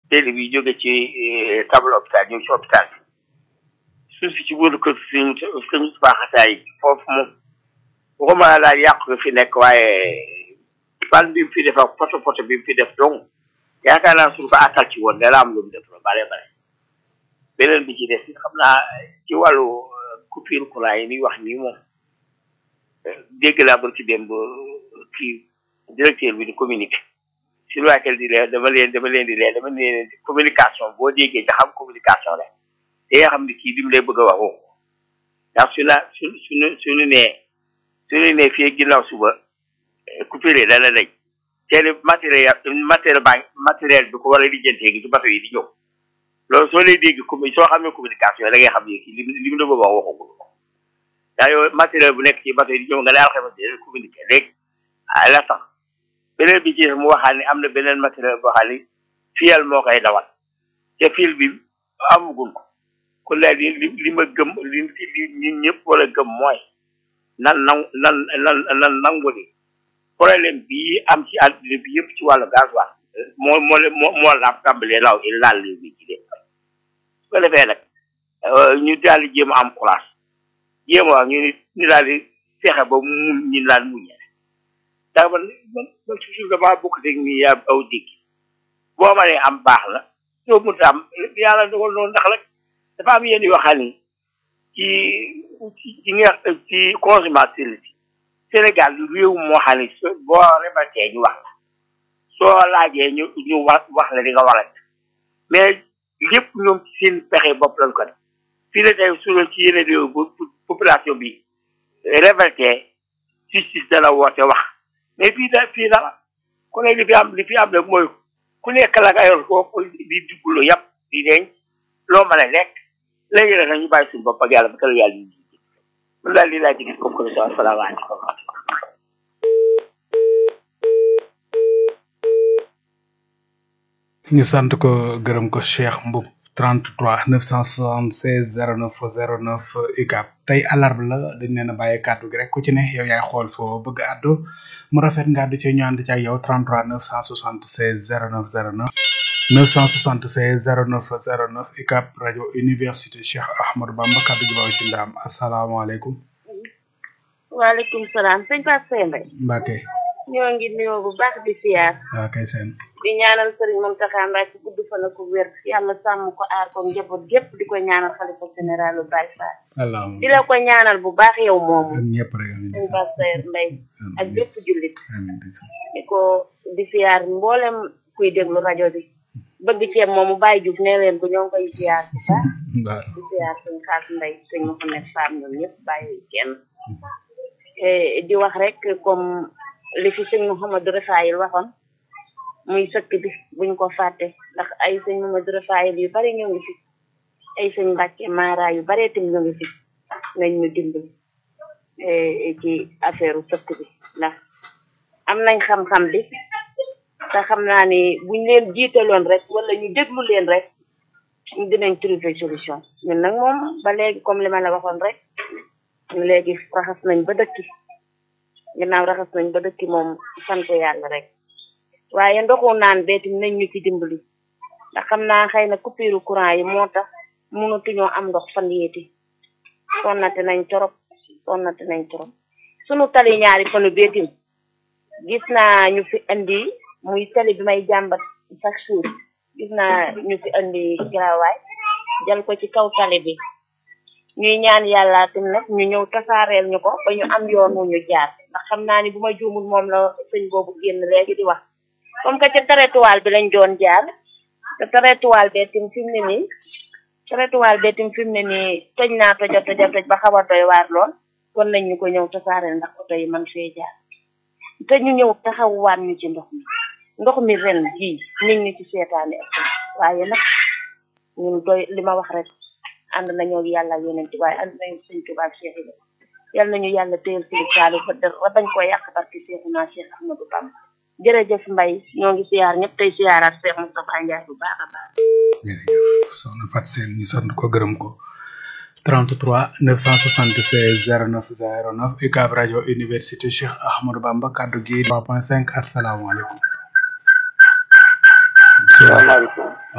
télé bi jóge ci table hôpital ñëw ci hôpital bi suuf si ci wóoru kër suñu suñu baaxataay foofu moom waxuma daal yàqu nga fi nekk waaye ban bi mu fi def ak poto poto bi mu fi def donc yaakaar naa suñu ko àttal ci woon dana am lu mu def la bare bare beneen bi ci des xam naa ci wàllu coupure courant yi ni wax nii moom dégg naa ba ci dem ba kii directeur bi di communiqué si laquelle di leen dama leen dama leen di leen dama leen communication boo déggee nga xam communication la te nga xam ne kii li mu lay bëgg a wax woo ndax su la su suñu suñu nee suñu nee fii ginnaaw suba coupure dana dañ te matériel matériel baa matériel bi ko war a lijjantee gi ci bato yi di ñëw loolu soo lay dégg comme soo xamee communication da ngay xam ne kii li li mu la bëgg a wax waxagul ko daa yow matériel bu nekk ci bato yi di ñëw nga ne alxames di communiqué léegi ah la tax beneen bi ci mu waxaat ni am na beneen matériel boo xam ni fiyal moo koy dawal te fil bi amagul ko kon daal li li li ma gëm li li ñun ñëpp wala gëm mooy nan nan nan nan nan nangu ni problème bii am ci àdduna bi yëpp ci wàllu gasoil moo moo moo moo laaf tàmbalee law i laal li bi ci dee su ko defee nag ñu daal di jéem a am courage jéem a wax ñu ni ñu daal di fexe ba mu ñu laan muñe ndax man man man toujours damaa bokk teg nii yaa aw dégg boo ma nee am baax na soo mënta am yàlla dogal noonu ndax rek dafa am yenn yoo xam ni ci ci ci nga ci consommateur la ci Sénégal réew moo xam ne boo rebatee ñu wax la soo laajee ñu ñu wax wax la di nga warat mais lépp ñoom ci seen pexe bopp lañ ko def fii la tey su ci yeneen réew bu population bi révolté justice dana woote wax mais fii da fii dara ku ne li fi am li fi am rek mooy ku nekk la nga yor ko di duggulu yàpp di denc loo mën a lekk léegi nag ñu bàyyi suñu bopp ak yàlla ba kër yàlla ñu ji man daal lii laa ci gis comme commission asalaamaaleykum ñu sant ko gërëm ko Cheikh Mboup 33 976 09 09 UCAB tey alarba la dañ leen a bàyyi kàddu gi rek ku ci ne yow yaay xool foo bëgg àddu mu rafet nga àddu ci ñu ànd ci ak yow 33 976 09 09 976 09 09 UCAB rajo université Cheikh Ahmadou Bamba kàddu gi baaw ci ndaam asalaamaaleykum. waaleykum salaam sëñ Pape Sène rek. Mbacke. ñoo ngi nuyoo bu baax di siyaar. waaw kay seen. di ñaanal Serigne Mountakha Mbacké gudd fan ak wér yàlla sàmm ko aar ko njaboot gépp di ko ñaanal xalifa général lu Baye Fall. allahumma di la ko ñaanal bu baax yow moomu. ak ñëpp rek amiin sëñ Pape Sène Mbaye ak bépp jullit. amiin di ko di siyaar mboolem kuy déglu rajo bi. bëgg ceeb moomu Baye Diouf nee leen ko ñoo ngi koy siyaar bu baax. waaw di siyaar sëñ Xaas Mbaye sëñ Mouhamed Fam ñoom ñëpp bàyyi kenn. di wax rek comme li fi sëñ Mouhamadou Rafayil waxoon muy sëkk bi buñ ko fàtte ndax ay sëñ Mouhamadou Rafayil yu bari ñoo ngi fi ay sëñ Mbàkke Mara yu baree tam ñoo ngi fi nañ ñu dimbali ci affaire sëkk bi ndax am nañ xam-xam bi te xam naa ni buñ leen jiitaloon rek wala ñu déglu leen rek dinañ trouver solution ñun nag moom ba léegi comme li ma la waxoon rek léegi raxas nañ ba dëkki ginnaaw raxas nañ ba dëkki moom sant yàlla rek waaye ndoxu naan beetim nañ ñu ci dimbali ndax xam naa xëy na coupure courant yi moo tax mënatuñoo am ndox fan yéeti sonnate nañ torop sonnate nañ torop sunu tali ñaari fanu beetim gis naa ñu fi indi muy tali bi may jàmbat chaque jour gis naa ñu fi indi garawaay jël ko ci kaw tali bi ñuy ñaan yàlla tim nag ñu ñëw tasaareel ñu ko ba ñu am yoon wu ñu jaar ndax xam naa ni bu ma juumul moom la sëñ boobu génn léegi di wax comme que ca trottoir bi lañ doon jaar te trottoir bee tim fi mu ne nii trottoir bee tim fi mu ne nii toj naa toja toja toj ba xaw a doy waar lool kon nañ ñu ko ñëw tasaareel ndax oto yi man fee jaar te ñu ñëw taxawuwaat ñu ci ndox mi ndox mi ren jii nit ñi ci seetaani ak waaye nag ñun doy li ma wax rek ànd nañoo yàlla ak yeneen waaye ànd nañu sëñ Tuubaa Cheikh Ibra yal nañu yàlla téyel sëñ Saliou ba dara bañ ko yàq barki Seexuna Cheikh Ahmadou Bamba jërëjëf Mbaye ñoo ngi siyaar ñëpp tey siyaaraat Cheikh Moustapha Ndiaye bu baax a baax jërëjëf soxna Fat Seen ñu sant ko gërëm ko 33 976 09 09 UCAB rajo université Cheikh Ahmadou Bamba kaddu gi 3.5 asalaamaaleykum salaamaaleykum